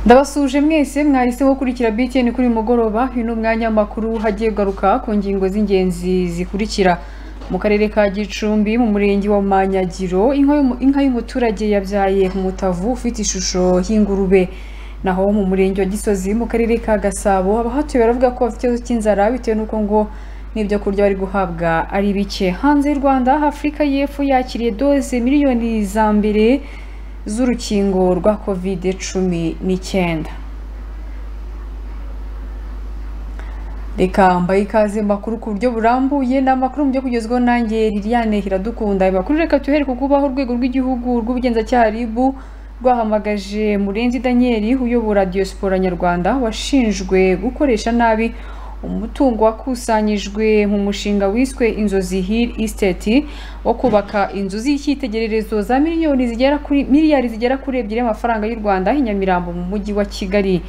ndabasuje mwese mwahisemo gukurikira btn kuri uyu mugoroba uyu ni umwanya w'amakuru hagiye ugaruka ku ngingo z'ingenzi zikurikira mu karere ka gicumbi mu murenge wa manyagiro inka y'umuturage yabyaye umutavu ufite ishusho y'ingurube naho mu murenge wa gisozi mu karere ka gasabo abahatuye baravuga ko bafite ikibazo cy'inzara bitewe n'uko ngo n'ibyo kurya bari guhabwa ari bike hanze y'u rwanda afurika y'epfo yakiriye doze miliyoni za mbere z'urukingo rwa covid cumi n'icyenda reka mbaye ikaze makuru ku buryo burambuye ni amakuru mu byo kugezwaho nanjye liliane hiradukunda ayo makuru reka tuhere ku kubaho urwego rw'igihugu rw'ubugenzacyaha rib rwahamagaje murenzi daniel uyobora diaspora nyarwanda washinjwe gukoresha nabi umutungo wakusanyijwe mu mushinga wiswe inzozi hill estate wo kubaka inzu z'icyitegererezo za miliyoni zigera kuri miliyari zigera kuri ebyiri y'amafaranga y'u rwanda i nyamirambo mu mujyi wa kigali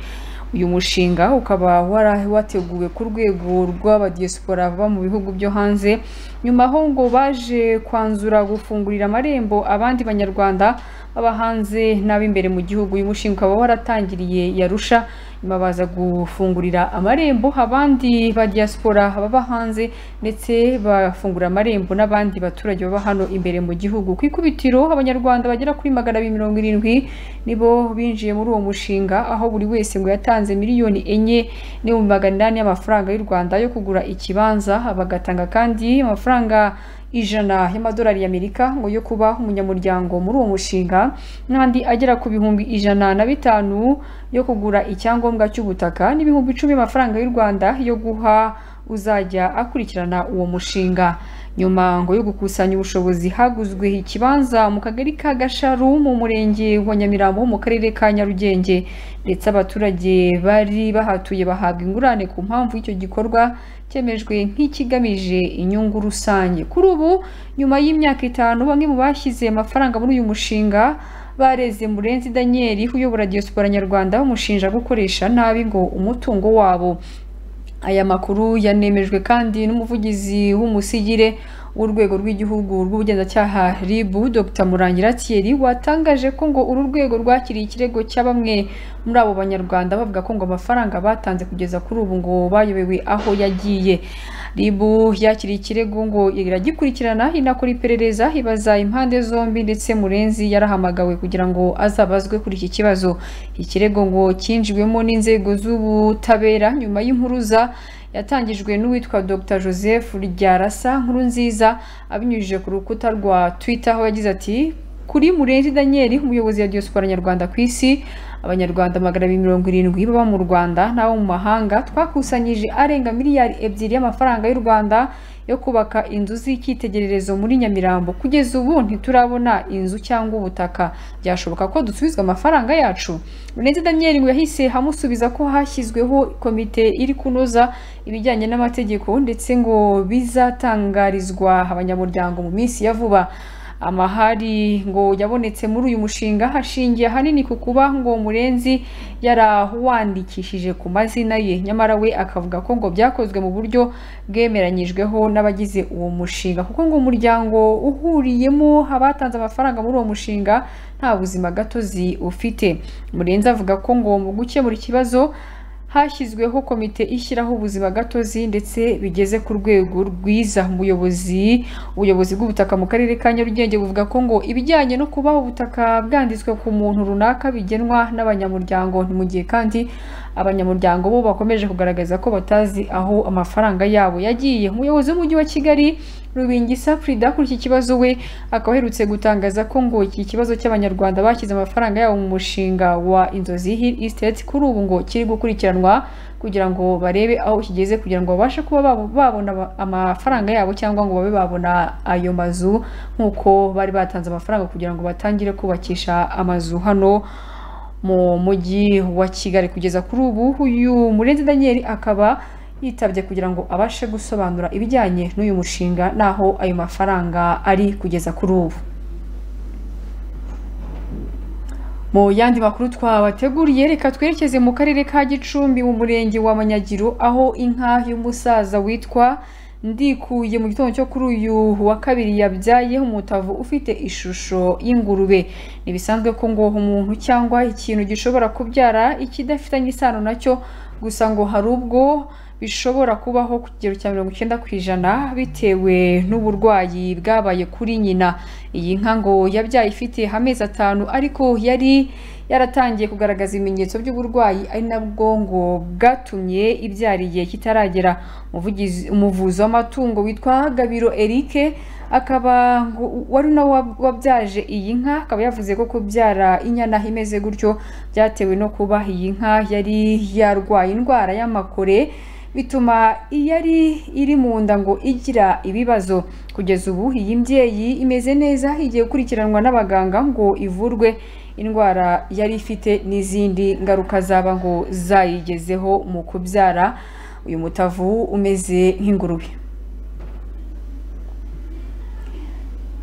uyu mushinga ukaba wateguwe ku rwego rw'abadiyesipora baba mu bihugu byo hanze nyuma aho ngo baje kwanzura gufungurira amarembo abandi banyarwanda baba hanze n'ab'imbere mu gihugu uyu mushinga ukaba waratangiriye yarusha nyuma baza gufungurira amarembo abandi badiyesipora baba hanze ndetse bafungura amarembo n'abandi baturage baba hano imbere mu gihugu ku ikubitiro abanyarwanda bagera kuri magana abiri mirongo irindwi nibo binjiye muri uwo mushinga aho buri wese ngo yatanze miliyoni enye n'ibihumbi magana inani y'amafaranga y'u rwanda yo kugura ikibanza bagatanga kandi amafaranga ijana y'amadolari y'amerika ngo yo kuba umunyamuryango muri uwo mushinga n'andi agera ku bihumbi ijana na bitanu yo kugura icyangombwa cy'ubutaka n'ibihumbi icumi y'amafaranga y'u rwanda yo guha uzajya akurikirana uwo mushinga nyuma ngo yo gukusanya ubushobozi haguzwe ikibanza mu kagari ka gasharu mu murenge wa nyamirambo mu karere ka nyarugenge ndetse abaturage bari bahatuye bahabwa ingurane ku mpamvu y'icyo gikorwa cyemejwe nk'ikigamije inyungu rusange kuri ubu nyuma y'imyaka itanu bamwe mu bashyize amafaranga muri uyu mushinga bareze murenzi daniel uyobora diaspora nyarwanda bamushinja gukoresha nabi ngo umutungo wabo aya makuru yanemejwe kandi n'umuvugizi w'umusigire w'urwego rw'igihugu rw'ubugenzacyaha rib dr murangira thierry watangaje ko ngo uru rwego rwakiriye ikirego cya bamwe muri abo banyarwanda bavuga ko ngo amafaranga batanze kugeza kuri ubu ngo bayobewe aho yagiye rib yakiriye ikirego ngo iragikurikirana inakora iperereza ibaza impande zombi ndetse murenzi yarahamagawe kugira ngo azabazwe kuri iki kibazo ikirego ngo cyinjiwemo n'inzego z'ubutabera nyuma y'impuruza yatangijwe n'uwitwa dr joseph ryarasa nkuru nziza abinyujije ku rukuta rwa twitter aho yagize ati kuri murenzi daniel umuyobozi wa diaspora nyarwanda ku isi abanyarwanda magana abiri mirongo irindwi baba mu rwanda n'abo mu mahanga twakusanyije arenga miliyari ebyiri y'amafaranga y'u rwanda yo kubaka inzu z'icyitegererezo muri nyamirambo kugeza ubu ntiturabona inzu cyangwa ubutaka byashoboka ko dusubizwa amafaranga yacu Renzi Daniel ngo yahise amusubiza ko hashyizweho komite iri kunoza ibijyanye n'amategeko ndetse ngo bizatangarizwa abanyamuryango mu minsi ya vuba amahari ngo yabonetse muri uyu mushinga hashingiye ahanini ku kuba ngo murenzi yarawandikishije ku mazina ye nyamara we akavuga ko ngo byakozwe mu buryo bwemeranyijweho n'abagize uwo mushinga kuko ngo umuryango uhuriyemo abatanze amafaranga muri uwo mushinga nta buzima gatozi ufite murenzi avuga ko ngo mu gukemura ikibazo hashyizweho komite ishyiraho ubuzima gatozi ndetse bigeze ku rwego rwiza umuyobozi ubuyobozi bw'ubutaka mu karere ka nyarugenge buvuga ko ngo ibijyanye no kuba ubutaka bwanditswe ku muntu runaka bigenwa n'abanyamuryango ni mu gihe kandi abanyamuryango bo bakomeje kugaragaza ko batazi aho amafaranga yabo yagiye umuyobozi w'umujyi wa kigali rubingisa frida kuri iki kibazo we akaba aherutse gutangaza ko ngo iki kibazo cy'abanyarwanda bashyize amafaranga yabo mu mushinga wa inzozi hill estate kuri ubu ngo kiri gukurikiranwa kugira ngo barebe aho kigeze kugira ngo babashe kuba babona amafaranga yabo cyangwa ngo babe babona ayo mazu nk'uko bari batanze amafaranga kugira ngo batangire kubakisha amazu hano mu mujyi wa kigali kugeza kuri ubu uyu murenzi daniel akaba yitabye kugira ngo abashe gusobanura ibijyanye n'uyu mushinga n'aho ayo mafaranga ari kugeza kuri ubu mu yandi makuru twabateguriye reka twerekeze mu karere ka gicumbi mu murenge wa manyagiro aho inka y'umusaza witwa ndikuye mu gitondo cyo kuri uyu wa kabiri yabyayeho umutavu ufite ishusho y'ingurube ntibisanzwe ko ngo umuntu cyangwa ikintu gishobora kubyara ikidafitanye isano nacyo gusa ngo hari ubwo bishobora kubaho ku kigero cya mirongo icyenda ku ijana bitewe n'uburwayi bwabaye kuri nyina iyi nka ngo yabyaye ifite amezi atanu ariko yari yaratangiye kugaragaza ibimenyetso by'uburwayi ari nabwo ngo bwatumye ibyara igihe kitaragera umuvugizi umuvuzi w'amatungo witwa gabiro eric akaba ngo wari nawe wabyaje iyi nka akaba yavuze ko kubyara inyana imeze gutyo byatewe no kuba iyi nka yari yarwaye indwara y'amakore bituma iyari iri mu nda ngo igira ibibazo kugeza ubu iyi mbyeyi imeze neza igiye gukurikiranwa n'abaganga ngo ivurwe indwara yari ifite n'izindi ngaruka zaba ngo zayigezeho mu kubyara uyu mutavu umeze nk'ingurube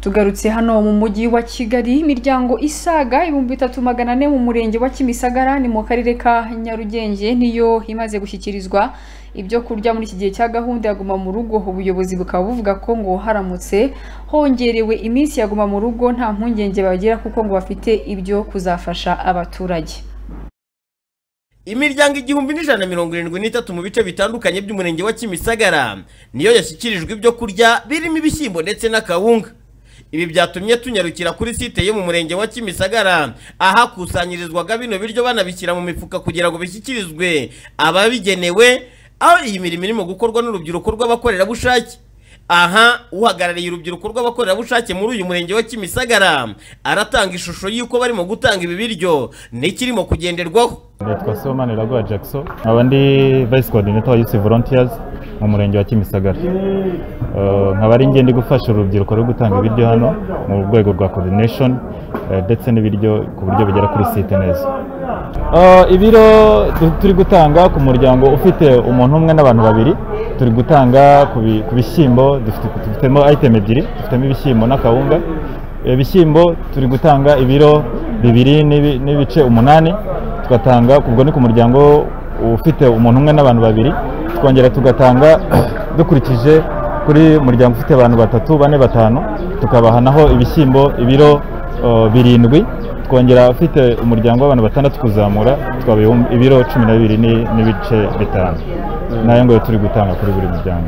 tugarutse hano mu mujyi wa kigali imiryango isaga ibihumbi bitatu magana ane mu murenge wa kimisagara ni mu karere ka nyarugenge niyo imaze gushyikirizwa ibyo kurya muri iki gihe cya gahunda ya guma mu rugo ubuyobozi bukaba buvuga ko ngo haramutse hongerewe iminsi ya guma mu rugo nta mpungenge bagira kuko ngo bafite ibyo kuzafasha abaturage imiryango igihumbi n'ijana mirongo irindwi n'itatu mu bice bitandukanye by'umurenge wa kimisagara niyo yashyikirijwe ibyo kurya birimo ibishyimbo ndetse n'akawunga ibi byatumye tunyarukira kuri site yo mu murenge wa kimisagara ahakusanyirizwaga bino biryo banabishyira mu mifuka kugira ngo bishyikirizwe ababigenewe aho iyi mirimo irimo gukorwa n'urubyiruko rw'abakorerabushake aha uhagarariye urubyiruko rw'abakorerabushake muri uyu murenge wa kimisagara aratanga ishusho y'uko barimo gutanga ibi biryo n'ikirimo kugenderwaho nitwa seomani raguha jackson nkaba ndi vice coordinator wa youth volunteers mu murenge wa kimisagara nkaba ari ngende gufasha urubyiruko rwo gutanga ibiryo hano mu rwego rwa coordination ndetse n'ibiryo ku buryo bugera kuri site neza ibiro turi gutanga ku muryango ufite umuntu umwe n'abantu babiri turi gutanga ku bishyimbo dufitemo ayitemu ebyiri dufitemo ibishyimbo n'akawunga ibishyimbo turi gutanga ibiro bibiri n'ibice umunani tugatanga ubwo ni ku muryango ufite umuntu umwe n'abantu babiri twongera tugatanga dukurikije kuri muryango ufite abantu batatu bane batanu tukabahanaho ibishyimbo ibiro birindwi twongera ufite umuryango w'abantu batandatu kuzamura twabaha ibiro cumi na bibiri n'ibice bitanu nayo ngo turi gutanga kuri buri muryango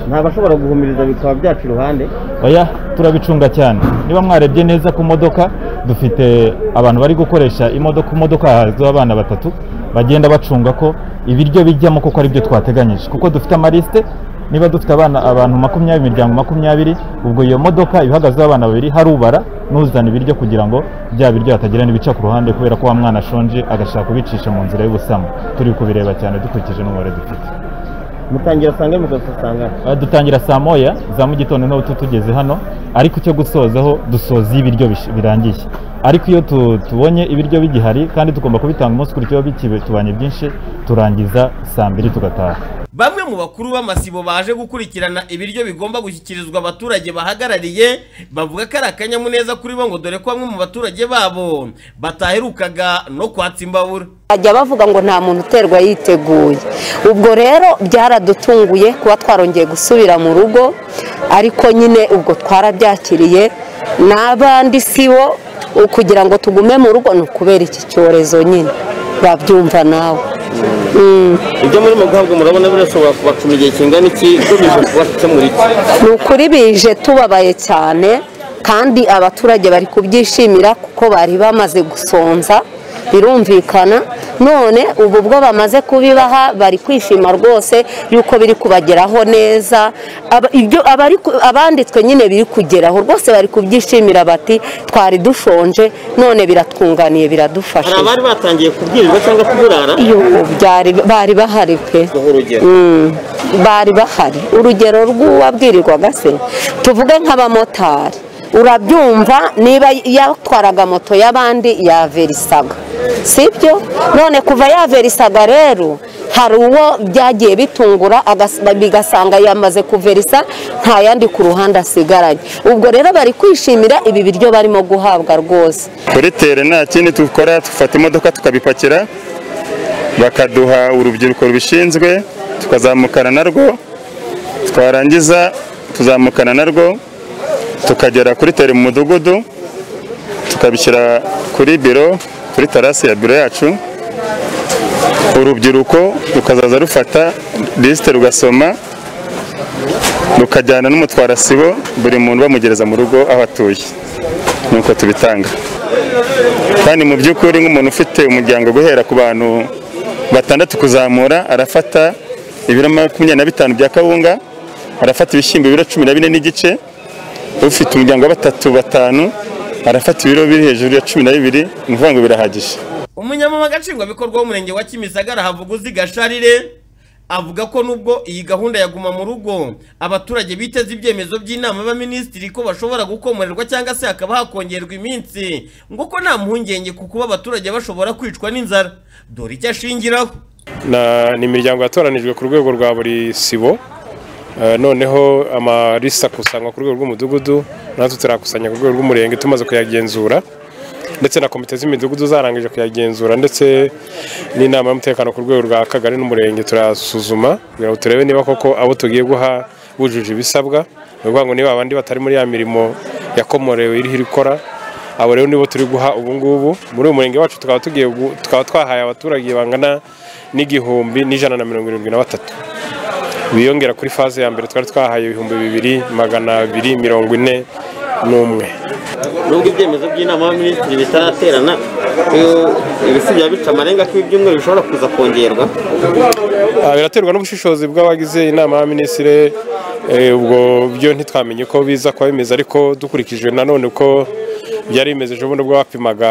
ntabashobora guhumiriza bikaba byacu iruhande oya turabicunga cyane niba mwarebye neza ku modoka dufite abantu bari gukoresha imodoka imodoka hahazweho abana batatu bagenda bacunga ko ibiryo bijyamo kuko ari byo twateganyije kuko dufite amarisite niba dufite abana abantu makumyabiri imiryango makumyabiri ubwo iyo modoka ihagazeho abana babiri harubara n'uzana ibiryo kugira ngo bya biryo hatagira n'ibica ku ruhande kubera ko wa mwana ashonje agashaka kubicisha mu nzira y'ubusamo turi kubireba cyane dukurikije n'umubare dufite mutangira saa ngahe mugasasangana dutangira saa moya za mu gitondo ntabwo tugeze hano ariko icyo gusozaho dusoza iyo ibiryo birangiye ariko iyo tubonye ibiryo bigihari kandi tugomba kubitanga umunsi ukurikiyeho bitubanye byinshi turangiza saa mbiri tugataha bamwe mu bakuru b'amasibo baje gukurikirana ibiryo bigomba gushyikirizwa abaturage bahagarariye bavuga ko ari akanyamuneza kuri bo ngo dore ko bamwe mu baturage babo bataherukaga no kwatsa imbabura bajya bavuga ngo nta muntu uterwa yiteguye ubwo rero byaradutunguye kuba twarongeye gusubira mu rugo ariko nyine ubwo twarabyakiriye n'abandi sibo kugira ngo tugume mu rugo ni ukubera iki cyorezo nyine babyumva nawe ibyo murimo guhabwa murabona birashobora kubacuma igihe kingana iki bije kubakemura iki ni ukuri bije tubabaye cyane kandi abaturage bari kubyishimira kuko bari bamaze gusonza birumvikana none ubu bwo bamaze kubibaha bari kwishima rwose yuko biri kubageraho neza abanditswe nyine biri kugeraho rwose bari kubyishimira bati twari dushonje none biratwunganiye biradufasha hari abari batangiye kubwirirwa cyangwa kuburara bari bahari pe bari bahari urugero rw'uwabwirirwaga se tuvuge nk'abamotari urabyumva niba yatwaraga moto y'abandi yaverisaga sibyo none kuva yaverisaga rero hari uwo byagiye bitungura bigasanga yamaze kuverisa nta yandi ku ruhande asigaranye ubwo rero bari kwishimira ibi biryo barimo guhabwa rwose kuri tere nta kindi dukora dufata imodoka tukabipakira bakaduha urubyiruko rubishinzwe tukazamukana narwo twarangiza tuzamukana narwo tukagera kuri tere mu mudugudu tukabishyira kuri biro kuri tarasi ya biro yacu urubyiruko rukazaza rufata lisite rugasoma rukajyana n'umutwarasibo buri muntu bamugereza mu rugo aho atuye nuko tubitanga kandi mu by'ukuri nk'umuntu ufite umuryango guhera ku bantu batandatu kuzamura arafata ibiro makumyabiri na bitanu bya kawunga arafata ibishyimbo ibiro cumi na bine n'igice ufite umuryango wa batatu batanu arafata ibiro biri hejuru ya cumi na bibiri ni ukuvuga ngo birahagije umunyamabanga nshingwabikorwa w'umurenge wa kimisagara havuguzi gasharire avuga ko nubwo iyi gahunda yaguma mu rugo abaturage biteze ibyemezo by'inama y'abaminisitiri ko bashobora gukomorerwa cyangwa se hakaba hakongerwa iminsi ngo ko nta mpungenge ku kuba abaturage bashobora kwicwa n'inzara dore icyo ashingiraho Na- ni imiryango yatoranijwe ku rwego rwa buri sibo Eh, noneho amalisi akusanywa ku rwego rw'umudugudu natwe turayakusanya ku rwego rw'umurenge tumaze kuyagenzura ndetse na komite z'imidugudu zarangije kuyagenzura ndetse n'inama y'umutekano ku rwego rwa kagari n'umurenge turasuzuma kugira ngo turebe niba koko abo tugiye guha bujuje ibisabwa ni ukuvuga ngo niba abandi batari muri ya mirimo yakomorewe iriho irikora abo rero nibo turi guha ubu ngubu muri uyu murenge wacu tukaba tugiye gu- tukaba twahaye abaturage bangana n'igihumbi n'ijana na mirongo irindwi na batatu biyongera kuri faze ya mbere twari twahaye ibihumbi bibiri magana abiri mirongo ine n'umwe nubwo ibyemezo by'inama y'abaminisitiri bitaraterana eh, ibisi byaba bica amarenga ko ibyumweru bishobora kuza kongerwa Ah, biraterwa n'ubushishozi bw'abagize inama y'abaminisitiri eh, ubwo byo ntitwamenye ko biza kuba bimeze ariko dukurikije nanone uko byari bimeze ejo bundi ubwo bapimaga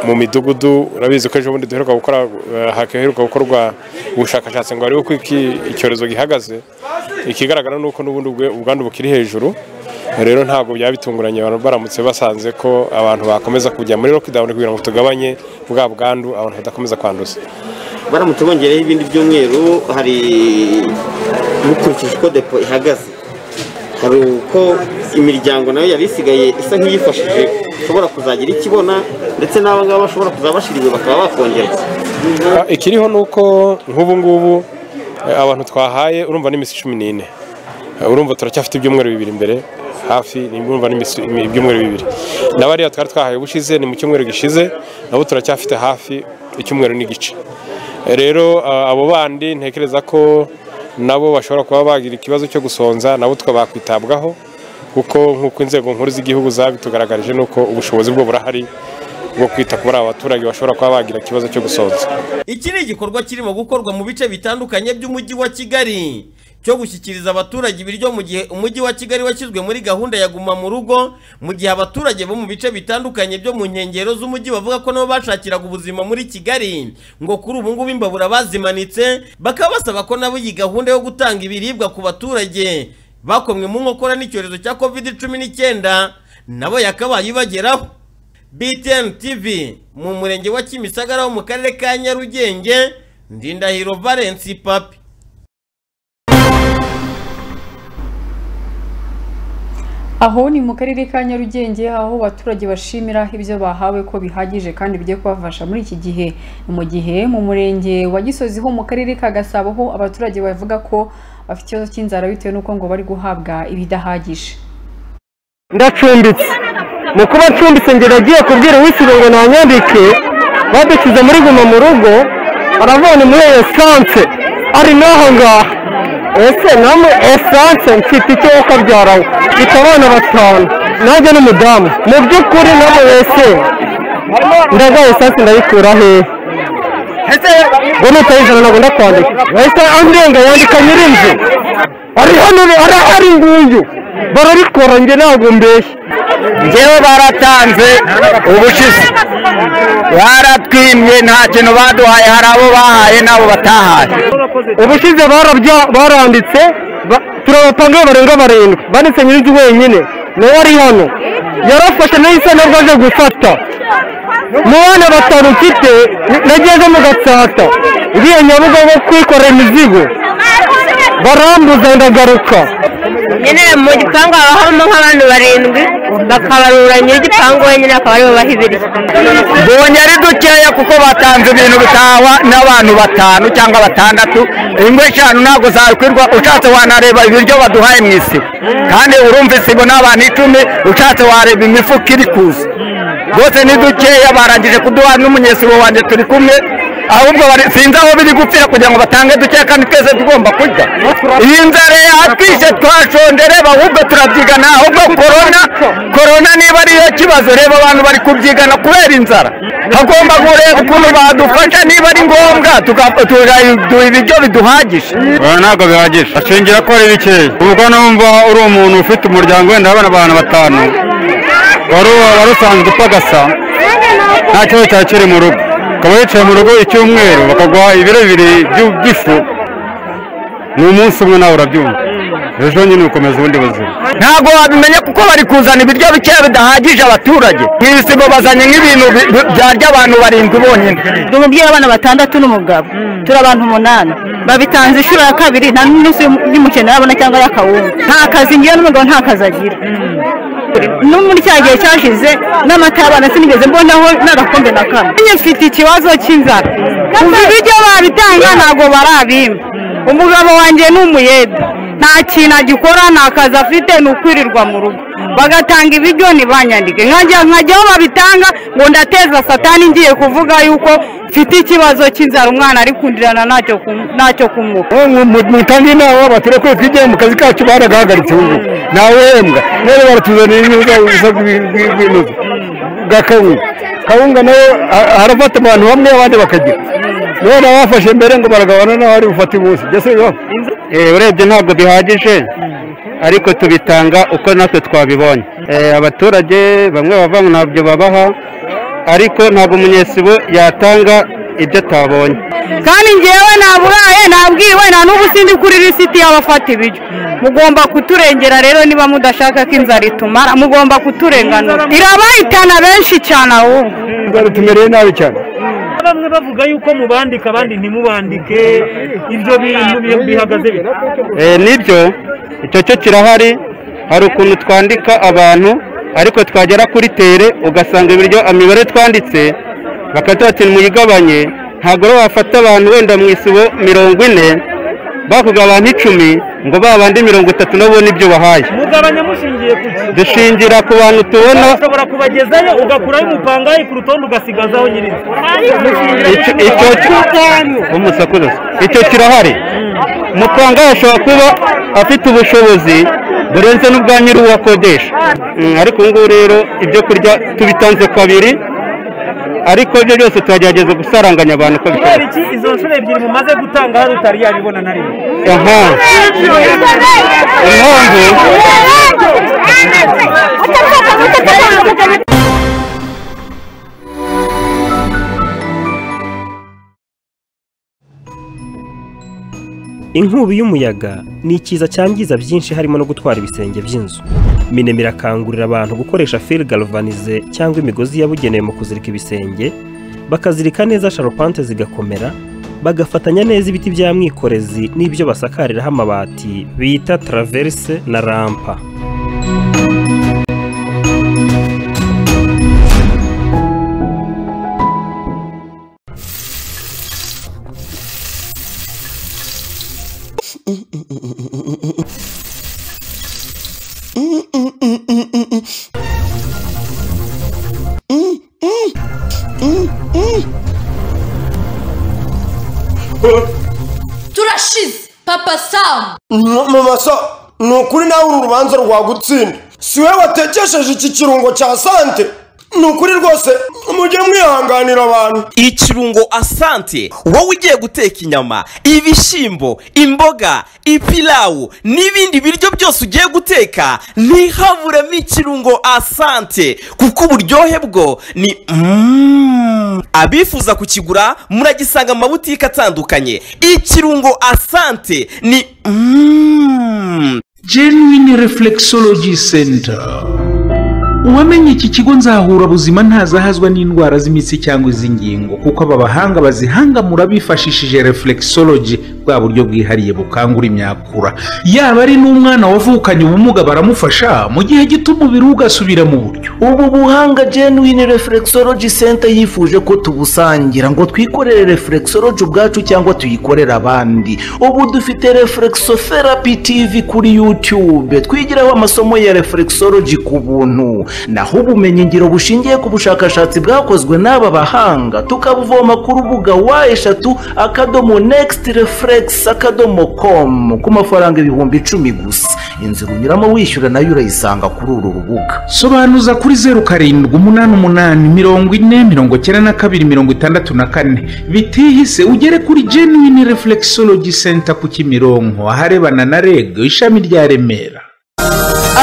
mu midugudu urabizi ko ejo bundi duheruka gukora eh, haheruka gukorwa ubushakashatsi ngo barebe uko iki- icyorezo gihagaze ikigaragara ni uko n'ubundi ubwe- ubwandu bukiri hejuru rero ntabwo byaba bitunguranye abantu baramutse basanze ko abantu bakomeza kujya muri lockdown kugira ngo tugabanye bwa bwandu abantu badakomeza kwanduza baramutse bongereho ibindi byumweru hari bukurikije uko depo ihagaze hari uko imiryango nayo yari isigaye isa nk'iyifashije ishobora kuzagira ikibona ndetse n'aba ngaba bashobora kuzaba bashiriwe bakaba bakongerwa Ah, ikiriho ni uko nk'ubu ngubu eh, abantu twahaye urumva n'iminsi cumi n'ine Eh, urumva turacyafite ibyumweru bibiri imbere hafi ni urumva n'iminsi imi- ibyumweru bibiri n'abariya twari twahaye ubushize ni mu cyumweru gishize nabo turacyafite hafi icyumweru n'igice Eh, rero ah, abo bandi ntekereza ko nabo bashobora kuba bagira ikibazo cyo gusonza nabo twe bakwitabwaho kuko nk'uko inzego nkuru z'igihugu zabitugaragarije ni uko ubushobozi bwo burahari bwo kwita kuri aba baturage bashobora kuba bagira ikibazo cyo gusonza iki ni igikorwa kirimo gukorwa mu bice bitandukanye by'umujyi wa kigali cyo gushyikiriza abaturage ibiryo mu gihe umujyi wa kigali washyizwe muri gahunda ya guma mu rugo mu gihe abaturage bo mu bice bitandukanye byo mu nkengero z'umujyi bavuga ko nabo bashakiraga ubuzima muri kigali ngo kuri ubu ngubu imbabura bazimanitse bakaba basaba ko nabo iyi gahunda yo gutanga ibiribwa ku baturage bakomwe mu nkokora n'icyorezo cya covid cumi n'icyenda nabo yakabaye ibageraho BTN TV mu murenge wa Kimisagara wo mu karere ka Nyarugenge Ndindahiro Valence Papi aho ni mu karere ka nyarugenge aho abaturage bashimira ibyo bahawe ko bihagije kandi bigiye kubafasha muri iki gihe Ni mu gihe mu murenge wa gisozi ho mu karere ka gasabo ho abaturage bavuga ko bafite ikibazo cy'inzara bitewe n'uko ngo bari guhabwa ibidahagije ndacumbitse mu kuba ncumbitse njye nagiye kubwira uwisibe ngo ntanyandike badukize muri guma mu rugo aravana muri esanse ari n'aho ngaho ese namwe esanse mfite icyo wo kabyara we mfite abana batanu nanjye n'umudamu mu by'ukuri namwe wese ndagaye esanse ndayikura hehe ngo nutayizana ntabwo ndakwandika bahita andenga yandika nyirinzu ari hano ari ari nguyu bararikora njye ntabwo mbeshya njyewe baratanze ubushize baratwimye nta kintu baduhaye hari abo bahaye n'abo batahaye ubushize barabya baranditse ba- turabapangaho barenga barindwi banditse nyirinzu wenyine nawe ari hano yarafashe nahise nabwo aje gufata mu bana batanu mfite nageze mu gatsata iriya nyabugogo kwikorera imizigo barambuza ndagaruka nyine mu gipangu haba habamo nk'abantu barindwi bakabarura nyir'igipangu wenyine akaba aribo bahibiriye mbonye ari dukeya kuko batanze ibintu bitahwa n'abantu batanu cyangwa batandatu ingo eshanu ntabwo zakwirwa ushatse wanareba ibiryo baduhaye mu isibo kandi urumva isibo ni abantu icumi ushatse wareba imifuka iri kuza rwose ni dukeya barangije kuduha n'umunyesibo wanjye turi kumwe ahubwo bari- sinzi aho biri gupfira kugira ngo batange dukeya kandi twese tugomba kurya iyi nzara yatwishe twashonje reba ahubwo turabyigana ahubwo korona korona niba ariyo kibazo reba abantu bari kubyigana kubera inzara hagomba kureba ukuntu badufasha niba ari ngombwa tuka- tugaduha ibiryo biduhagije ntabwo bihagije ashingira ko ari bikeya ubwo numva uri umuntu ufite umuryango wenda urabona abantu batanu wari wari usanzwe upfa gasa nta kibazo cyari kiri mu rugo ukaba wicaye mu rugo icyumweru bakaguha ibiro bibiri by'u- by'ifu ni umunsi umwe nawe urabyumva ejo nyine ukomeza ubundi buzima ntabwo wabimenya kuko bari kuzana ibiryo bikeya bidahagije abaturage mu isibo bazanye nk'ibintu bi- bi- byarya abantu barindwi bonyine ndi umubyeyi w'abana batandatu n'umugabo turi abantu umunani babitanze inshuro ya kabiri nta n'umunsi y'umukene arabona cyangwa y'akawunga nta kazi ngewe n'umugabo nta kazi agira no muri cya gihe cyashize n'amata y'abana sinigeze mbonaho n'agakombe na kamwe njye mfite ikibazo cy'inzara kuva ibiryo babitanga ntabwo barabimpa umugabo wanjye ni umuyede nta kintu agikora nta kazi afite ni ukwirirwa mu rugo bagatanga ibiryo ntibanyandike nkajya nkajya aho babitanga ngo ndateza satani ngiye kuvuga yuko mfite ikibazo cy'inzara umwana ari kundirana ntacyo kum- ntacyo kumuha mutange inama abaturage kwe twijyaye mu kazi kacu baragahagaritse ubu ntawehembwa none baratuzanira inyungu z'ibintu bwa kawunga kawunga nayo ha- harafata abantu bamwe abandi bakagira none abafashe mbere ngo baragabana n'abari bufate umunsi byose bibaho urebye ntabwo bihagije ariko tubitanga uko natwe twabibonye abaturage bamwe bava ntabyo babaha ariko ntabwo umunyesibo yatanga ibyo atabonye kandi ngewe naburaye nabwiwe nta n'ubu sindi kuri lisiti y'abafata ibiryo mugomba kuturengera rero niba mudashaka ko inzara itumara mugomba kuturenganura irabahitana benshi cyane ahubwo tumereye nabi cyane bamwe bavuga yuko mubandika abandi ntimubandike ibyo bintu bi- bihagaze bite Eh, nibyo icyo cyo kirahari hari ukuntu twandika abantu ariko twagera kuri tere ugasanga ibiryo imibare twanditse bakatuba ati muyigabanye ntabwo rero wafata abantu wenda mu isibo mirongo ine bakuga abantu icumi ngo ba bandi mirongo itatu nabo ni ibyo bahaye mugabanya mushingiye ku ki dushingira ku bantu tubona ushobora kubagezayo ugakuraho umupangayi ku rutonde ugasigazaho nyir'inzu Mushingira ku Icyo- ki? icyo umusakuza icyo kirahari mutanga ashobora kuba afite ubushobozi burenze n'ubwa nyir'uwo akodesha Mm, ariko ubu ngubu rero ibyo kurya tubitanze kabiri ariko ibyo byose tuhagerageza gusaranganya abantu uko kubera bishoboka iki izo nshuro ebyiri mumaze gutanga hari utari yabibona na rimwe aha inkubi y'umuyaga ni ikiza cyangiza byinshi harimo no gutwara ibisenge by'inzu minema irakangurira abantu gukoresha fil galvanize cyangwa imigozi yabugenewe mu kuzirika ibisenge bakazirika neza sharupante zigakomera bagafatanya neza ibiti bya mwikorezi n'ibyo basakariraho amabati bita traverse na rampa turashize papa samu mumasa ni ukuri nawe uru rubanza rwagutsinda si wowe watekesheje iki kirungo cya sante ni ukuri rwose mujye mwihanganira abantu ikirungo asante wowe ugiye guteka inyama ibishyimbo imboga ipilawu n'ibindi biryo byose ugiye guteka ntihaburemo ikirungo asante kuko uburyohe bwo ni Mm. abifuza kukigura muragisanga mu mabutike atandukanye ikirungo asante ni Mm. Genuine Reflexology Center uwamenye iki kigo nzahura buzima ntazahazwa n'indwara z'imitsi cyangwa iz'ingingo kuko aba bahanga bazihangamura bifashishije reflexology bwa buryo bwihariye bukangura imyakura yaba ari n'umwana wavukanye ubumuga baramufasha mu gihe gito umubiri we ugasubira mu buryo ubu buhanga genuine reflexology center yifuje ko tubusangira ngo twikorere reflexology ubwacu cyangwa tuyikorere abandi ubu dufite reflexotherapy tv kuri youtube twigiraho amasomo ya reflexology ku buntu naho ubumenyi ngiro bushingiye ku bushakashatsi bwakozwe n'aba bahanga tukabuvoma ku rubuga wa eshatu akadomo next reflex akadomo com ku mafaranga ibihumbi icumi gusa inzira unyuramo wishyura nayo urayisanga kuri uru rubuga sobanuza kuri zeru karindwi umunani umunani mirongo ine mirongo icyenda na kabiri mirongo itandatu na kane bitihise ugere kuri genuine reflexology center ku kimironko aharebana na reg ishami rya remera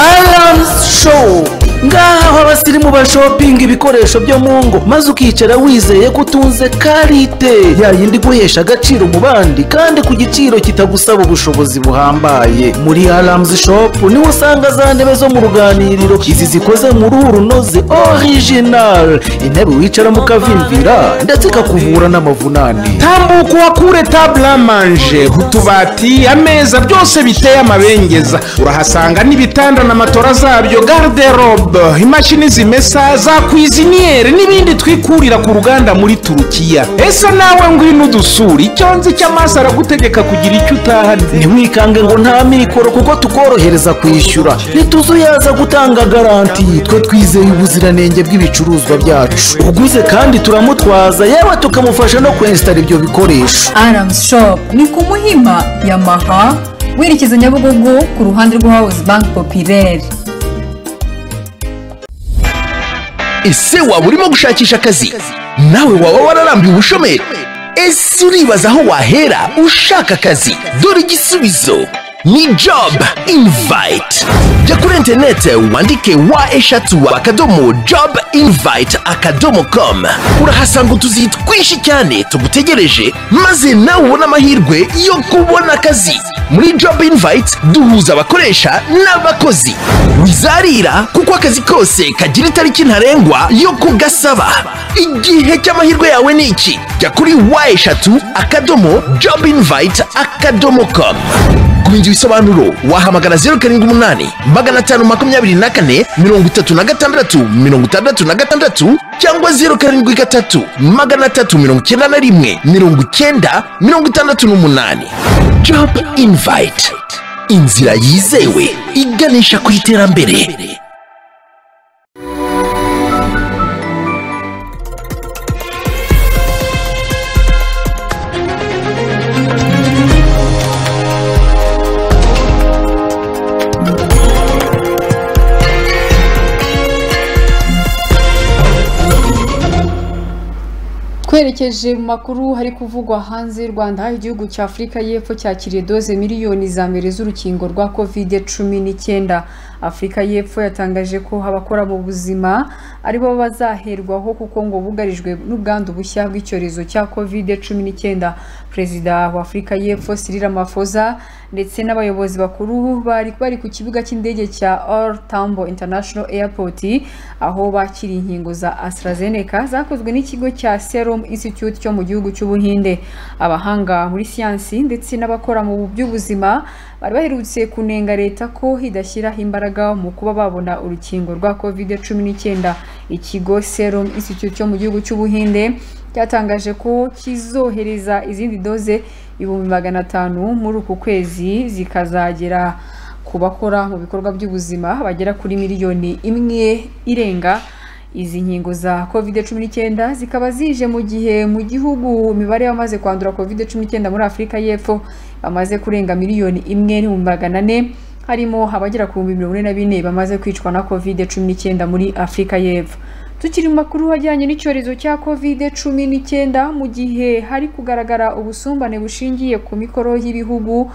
aramusi showu ngaha aho abasirimu bashopinga ibikoresho byo mu ngo maze ukicara wizeye ko utunze karite ya yindi guhesha agaciro mu bandi kandi ku giciro kitagusaba ubushobozi buhambaye muri aramusi shopu niho usanga za ntebe zo mu ruganiriro izi zikoze mu ruhu runoze orijinari intebe wicaramo ukavimvira ndetse ikakuvura n'amavunane tambuka uhakure taburamanje utubati ameza byose biteye amabengeza urahasanga n'ibitanda na matora zabyo garderobe imashini zimesa za kwiziniyeri n'ibindi twikurira ku ruganda muri turukiya ese nawe ngwino udusura icyo nzi cy'amaso aragutegeka kugira icyo utahana ntiwikange ngo nta mikoro kuko tukorohereza kwishyura ntituzuyaza gutanga garanti twe twizeye ubuziranenge bw'ibicuruzwa byacu uguze kandi turamutwaza yewe tukamufasha no kwensitara ibyo bikoresho aramusi shopu ni ku muhima yamaha werekeza nyabugogo ku ruhande rwa hawuzi banki popireri ese waba urimo gushakisha akazi nawe waba wararambiwe ubushomeri ese uribaza aho wahera ushaka akazi dore igisubizo ni job invite jya kuri interineti wandike wa eshatu akadomo job invite akadomo com urahasanga utuzi twinshi cyane tugutegereje maze nawe ubone amahirwe yo kubona akazi muri job invite duhuza abakoresha n'abakozi wizarira kuko akazi kose kagira itariki ntarengwa yo kugasaba igihe cy'amahirwe yawe ni iki jya kuri wa eshatu akadomo job invite akadomo com kumenya ibisobanuro wahamagara zeru karindwi umunani magana atanu makumyabiri na kane mirongo itatu na gatandatu mirongo itandatu na gatandatu cyangwa zeru karindwi gatatu magana atatu mirongo icyenda na rimwe mirongo icyenda mirongo itandatu n'umunani job invite inzira yizewe iganisha ku iterambere twerekeje mu makuru hari kuvugwa hanze y'u rwanda aho igihugu cya afurika y'epfo cyakiriye doze miliyoni za mbere z'urukingo rwa kovide cumi n'icyenda afurika y'epfo yatangaje ko abakora mu buzima aribo bazaherwaho kuko ngo bugarijwe n'ubwandu bushya bw'icyorezo cya kovide cumi n'icyenda perezida wa afurika y'epfo Cyril Ramaphosa ndetse n'abayobozi bakuru bari bari ku kibuga cy'indege cya All Tambo International Airport aho bakiriye inkingo za AstraZeneca zakozwe n'ikigo cya Serum Institute cyo mu gihugu cy'Ubuhinde abahanga muri siyansi ndetse n'abakora mu by'ubuzima bari baherutse kunenga leta ko idashyiraho imbaraga mu kuba babona urukingo rwa covid cumi n'icyenda ikigo Serum Institute cyo mu gihugu cy'Ubuhinde cyatangaje ko kizohereza izindi doze ibihumbi magana atanu muri uku kwezi zikazagera ku bakora mu bikorwa by'ubuzima bagera kuri miliyoni imwe irenga izi nkingo za covid cumi n'icyenda zikaba zije mu gihe mu gihugu imibare y'abamaze kwandura covid cumi n'icyenda muri afurika y'epfo bamaze kurenga miliyoni imwe n'ibihumbi magana ane harimo abagera ku bihumbi mirongo ine na bine bamaze kwicwa na covid cumi n'icyenda muri afurika y'epfo tukiri mu makuru ajyanye n'icyorezo cya covid cumi n'icyenda mu gihe hari kugaragara ubusumbane bushingiye ku mikoro y'ibihugu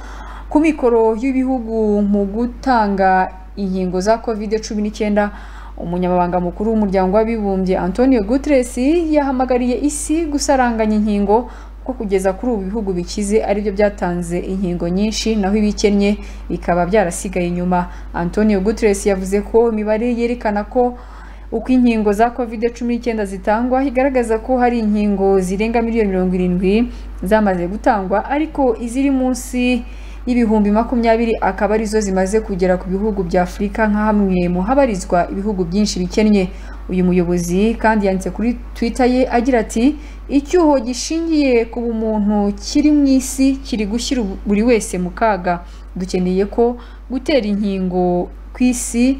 ku mikoro y'ibihugu mu gutanga inkingo za covid cumi n'icyenda umunyamabanga mukuru w'umuryango w'abibumbye antonio guterres yahamagariye isi gusaranganya inkingo ko kugeza kuri ubu bihugu bikize aribyo byatanze inkingo nyinshi naho ibikennye bikaba byarasigaye inyuma antonio guterres yavuze ko imibare yerekana ko uko inkingo za covid cumi n'icyenda zitangwa igaragaza ko hari inkingo zirenga miliyoni mirongo irindwi zamaze gutangwa ariko iziri munsi y'ibihumbi makumyabiri akaba arizo zimaze kugera ku bihugu bya afurika nka hamwe mu habarizwa ibihugu byinshi bikennye uyu muyobozi kandi yanditse kuri twitter ye agira ati icyuho gishingiye ku bumuntu kiri mu isi kiri gushyira buri wese mu kaga dukeneye ko gutera inkingo ku isi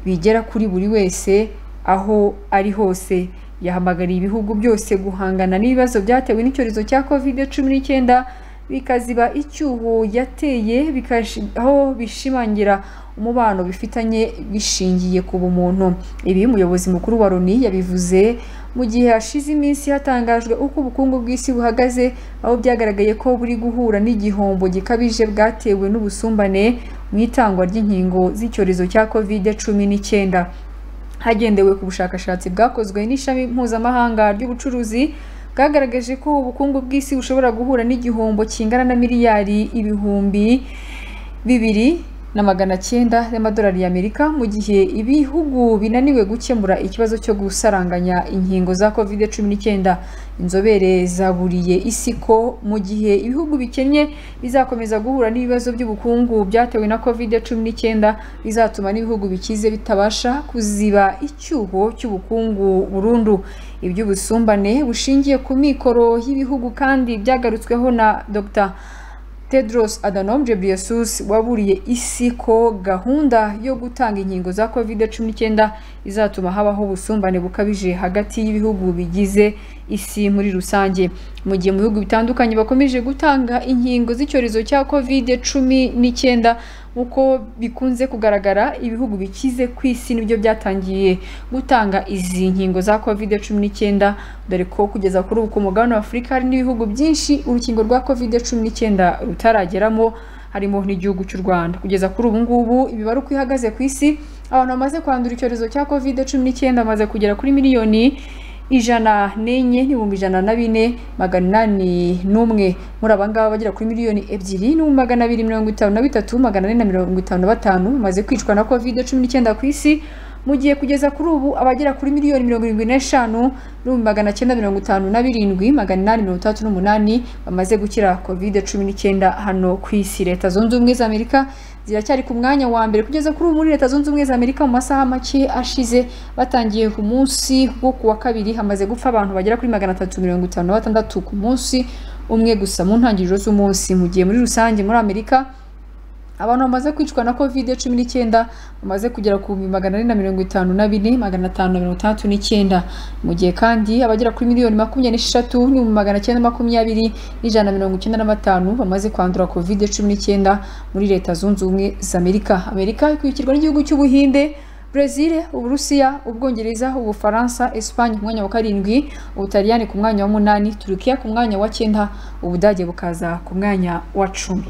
bigera kuri buri wese aho ari hose yahamagariye ibihugu byose guhangana n'ibibazo byatewe n'icyorezo cya covid cumi n'icyenda bikaziba icyuho yateye bikashi- aho bishimangira umubano bifitanye bishingiye ku bumuntu ibi umuyobozi mukuru wa loni yabivuze mu gihe hashize iminsi hatangajwe uko ubukungu bw'isi buhagaze aho byagaragaye ko buri guhura n'igihombo gikabije bwatewe n'ubusumbane mu itangwa ry'inkingo z'icyorezo cya kovide cumi n'icyenda hagendewe ku bushakashatsi bwakozwe n'ishami mpuzamahanga ry'ubucuruzi bwagaragaje ko ubukungu bw'isi bushobora guhura n'igihombo kingana na miliyari ibihumbi bibiri na magana cyenda y'amadolari y'amerika mu gihe ibihugu binaniwe gukemura ikibazo cyo gusaranganya inkingo za covid cumi n'icyenda inzobere zaburiye isi ko mu gihe ibihugu bikennye bizakomeza guhura n'ibibazo by'ubukungu byatewe na covid cumi n'icyenda bizatuma n'ibihugu bikize bitabasha kuziba icyuho cy'ubukungu burundu iby'ubusumbane bushingiye ku mikoro y'ibihugu kandi byagarutsweho na dr Tedros Adhanom Ghebreyesus waburiye isi ko gahunda yo gutanga inkingo za COVID-19 izatuma habaho ubusumbane bukabije hagati y'ibihugu bigize isi muri rusange mu gihe mu bihugu bitandukanye bakomeje gutanga inkingo z'icyorezo cya COVID-19 nk'uko bikunze kugaragara ibihugu bikize ku isi nibyo byatangiye gutanga izi nkingo za COVID-19 dore ko kugeza kuri ubu ku mugabane wa Afurika hari n'ibihugu byinshi urukingo rwa COVID-19 rutarageramo harimo n'igihugu cy'u Rwanda kugeza kuri ubu ngubu imibare uko ihagaze ku isi abantu bamaze kwandura icyorezo cya COVID-19 bamaze kugera kuri miliyoni ijana n'enye n'ibihumbi ijana na bine magana inani n'umwe muri aba ngaba bagera kuri miliyoni ebyiri n'ibihumbi magana abiri mirongo itanu na bitatu magana ane na mirongo itanu na batanu bamaze kwicwa na covid cumi n'icyenda ku isi mu gihe kugeza kuri ubu abagera kuri miliyoni mirongo irindwi n'eshanu n'ibihumbi magana cyenda mirongo itanu na birindwi magana inani mirongo itandatu n'umunani bamaze gukira covid cumi n'icyenda hano ku isi leta zunze ubumwe za amerika ziracyari ku mwanya wa mbere kugeza kuri ubu muri leta zunze ubumwe za amerika mu masaha make ashize batangiye ku munsi wo ku wa kabiri hamaze gupfa abantu bagera kuri magana atatu mirongo itanu na batandatu ku munsi umwe gusa mu ntangiriro z'umunsi mu gihe muri rusange muri amerika abantu bamaze kwicwa na covid cumi n'icyenda bamaze kugera ku bihumbi magana ane na mirongo itanu na bine magana atanu na mirongo itandatu n'icyenda mu gihe kandi abagera kuri miliyoni makumyabiri n'esheshatu n'ibihumbi magana cyenda makumyabiri n'ijana na mirongo icyenda na batanu bamaze kwandura covid cumi n'icyenda muri leta zunze ubumwe za amerika amerika ikurikirwa n'igihugu cy'ubuhinde Brezil, Uburusiya, Ubwongereza, Ubufaransa, Espagne ku mwanya wa karindwi, Ubutaliyani ku mwanya wa munani, Turukiya ku mwanya wa cyenda, Ubudage bukaza ku mwanya wa cumi.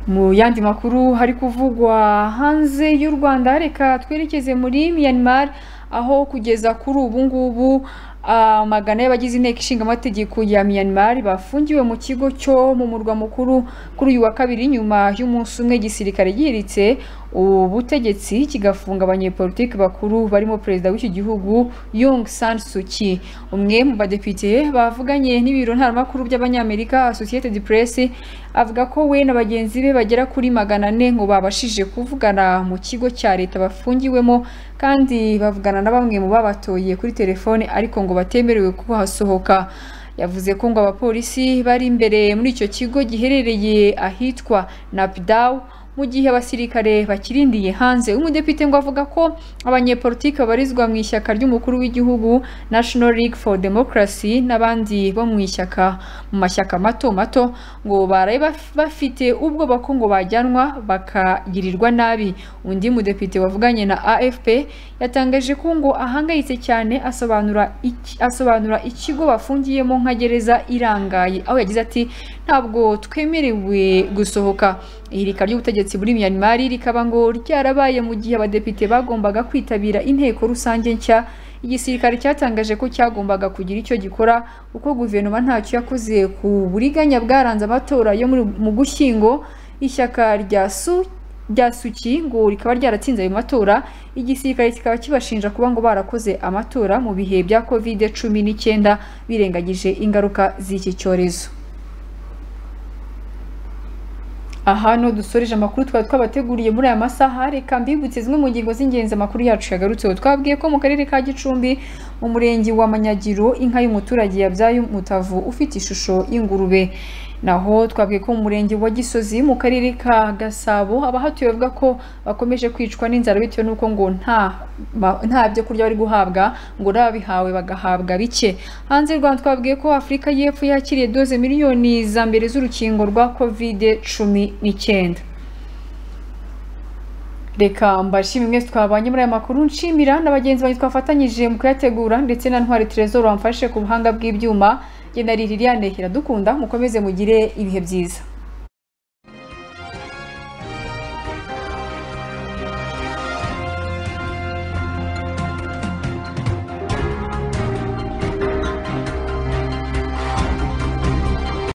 Mu yandi makuru hari kuvugwa hanze y'u Rwanda reka twerekeze muri Myanmar aho kugeza kuri ubu ngubu amagana y'abagize inteko ishinga amategeko ya Myanmar bafungiwe mu kigo cyo mu murwa mukuru kuri uyu wa kabiri nyuma y'umunsi umwe igisirikare gihiritse ubutegetsi kigafunga abanyepolitiki bakuru barimo perezida w'iki gihugu Young San Suu Kyi umwe mu badepite bavuganye n'ibiro ntaramakuru by'abanyamerika Associated Press avuga ko we na bagenzi be bagera kuri magana ane ngo babashije kuvugana mu kigo cya leta bafungiwemo kandi bavugana na bamwe mu babatoye kuri telefone ariko ngo batemerewe kuhasohoka yavuze ko ngo abapolisi bari imbere muri icyo kigo giherereye ahitwa Napdaw mu gihe abasirikare bakirindiye hanze umudepite ngo avuga ko abanyepolitiki babarizwa mu ishyaka ry'umukuru w'igihugu National League for Democracy n'abandi bo mu ishyaka mu mashyaka mato mato ngo baraye baf- bafite ubwoba ko ngo bajyanwa bakagirirwa nabi undi mudepite wavuganye na AFP yatangaje ko ngo ahangayitse cyane asobanura iki- asobanura ikigo bafungiyemo nka gereza irangaye aho yagize ati ntabwo twemerewe gusohoka ihirika ry'ubutegetsi muri Myanmar rikaba ngo ryarabaye mu gihe abadepite bagombaga kwitabira inteko rusange nshya igisirikare cyatangaje ko cyagombaga kugira icyo gikora kuko guverinoma ntacyo yakoze ku buriganya bwaranze amatora yo muri- mu gushyingo ishyaka rya su rya suki ngo rikaba ryaratsinze ayo matora igisirikare kikaba kibashinja kuba ngo barakoze amatora mu bihe bya kovide cumi n'icyenda birengagije ingaruka z'iki cyorezo aha niho dusoreje amakuru twari twabateguriye muri aya masaha reka mbibutse zimwe mu ngingo z'ingenzi amakuru yacu yagarutseho twabwiye ko mu karere ka gicumbi mu murenge wa manyagiro inka y'umuturage yabyaye umutavu ufite ishusho y'ingurube naho twabwiye ko mu murenge wa gisozi mu karere ka gasabo abahatuye bavuga ko bakomeje kwicwa n'inzara bitewe n'uko ngo nta ma- nta byo kurya bari guhabwa ngo n'ababihawe bagahabwa bike hanze y'u rwanda twabwiye ko afurika y'epfo yakiriye doze miliyoni za mbere z'urukingo rwa kovide cumi n'icyenda reka mbashimire mwese twabanye muri aya makuru nshimira na bagenzi banjye twafatanyije mu kuyategura ndetse na ntwari Trezor wamfashe ku buhanga bw'ibyuma jye na Liliane Iradukunda mukomeze mugire ibihe byiza